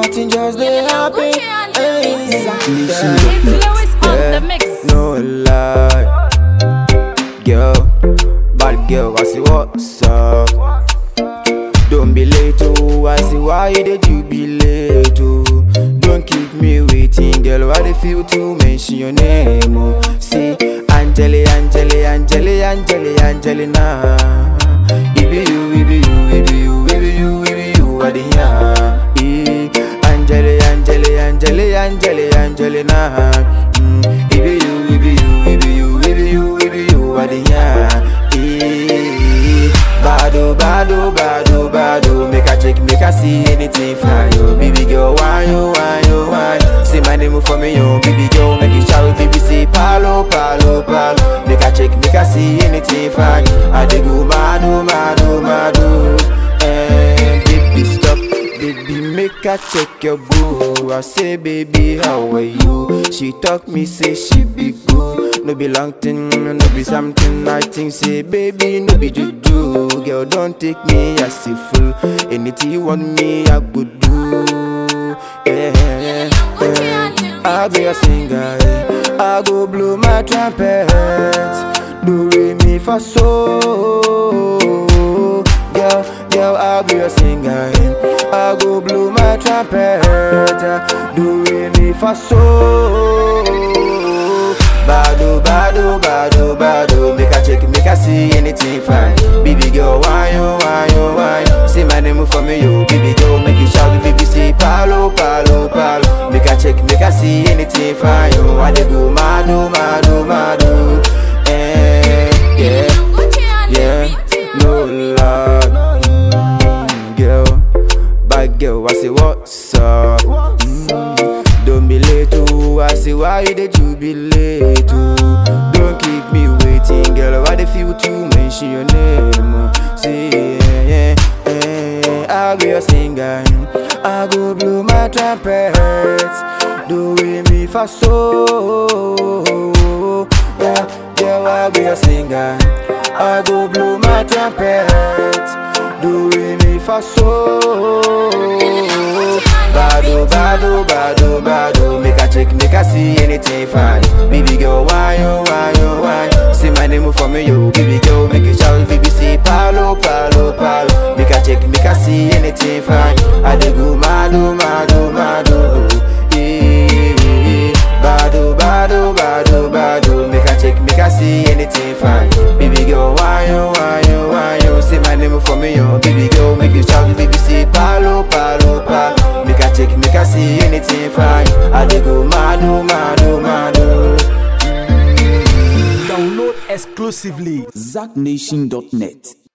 nothing just dey happen. Hey, Nation. Lewis on Yeah. the mix. No lie, girl, bad girl, I see what's up. Don't be late, oh, I see why you did you be late, oh. Don't keep me waiting, girl, why they feel to mention your name, oh. See, Angeli, Angeli, Angeli, Angeli, Angelina. It be you, it be you, it be you, it be you, it be you, what the yeah. Eh, Angeli, Angeli, Angeli, Angeli, Angelina. Mm, it be you, it be you, it be you, it be you, it be you, what the yeah. Eh, Bado, bado, bado, bado Make a check, make a see anything fly yo Baby girl, why you, why you, why Say my name for me yo Baby girl, make it shout Baby say palo, palo, palo Make a check, make a see anything fly I dey go mado, mado, mado Eh, baby stop Baby, make a check your boo. I say, baby, how are you? She talk me, say she be good. No be long thing, no be something. I think, say, baby, no be juju. Girl, don't take me as a fool. Anything you want me, I could do. Yeah, yeah, yeah. I'll be a singer. eh. I go blow my trumpet. Do re mi fa so. Girl, girl, I'll be a singer. eh. I go blow my trumpet. Do re mi fa so. Bado, bado, bado, bado. Make a check, make a see anything fine. Baby girl, why you, why you, why you? Say my name for me, yo. Baby girl, make it shout, baby say palo, palo, palo. Make a check, make a see anything fine, yo. I dey go mado, mado, mado. Eh, yeah. Yeah, no lie. Mm, girl, bad girl, I say what's up. Mm, don't be late, oh. I say why you did you be late, oh. Don't keep me waiting, girl. Why they feel to mention your name? Oh. Say yeah, yeah, yeah. I'll be a singer. I go blow my trumpet. Do re mi fa so. Yeah, yeah, I'll be a singer. I go blow my trumpet. Do re mi fa so. Bado, bado, bado, bado. Make a check, make a see anything fine. Baby girl, why you, why you, why? Say my name for me, yo. Baby girl, make it shout, baby say palo, palo, palo. Make a check, make a see anything fine. I dey go mado, mado, mado. Eh, Bado, bado, bado, bado. Make a check, make a see anything fine. Baby girl, why you, why you, why you? Say my name for me, yo. Baby girl, make it shout, baby say palo, palo, palo. Make a check, make a see anything fine. I dey go mado, mado, mado. Download exclusively ZackNation.net.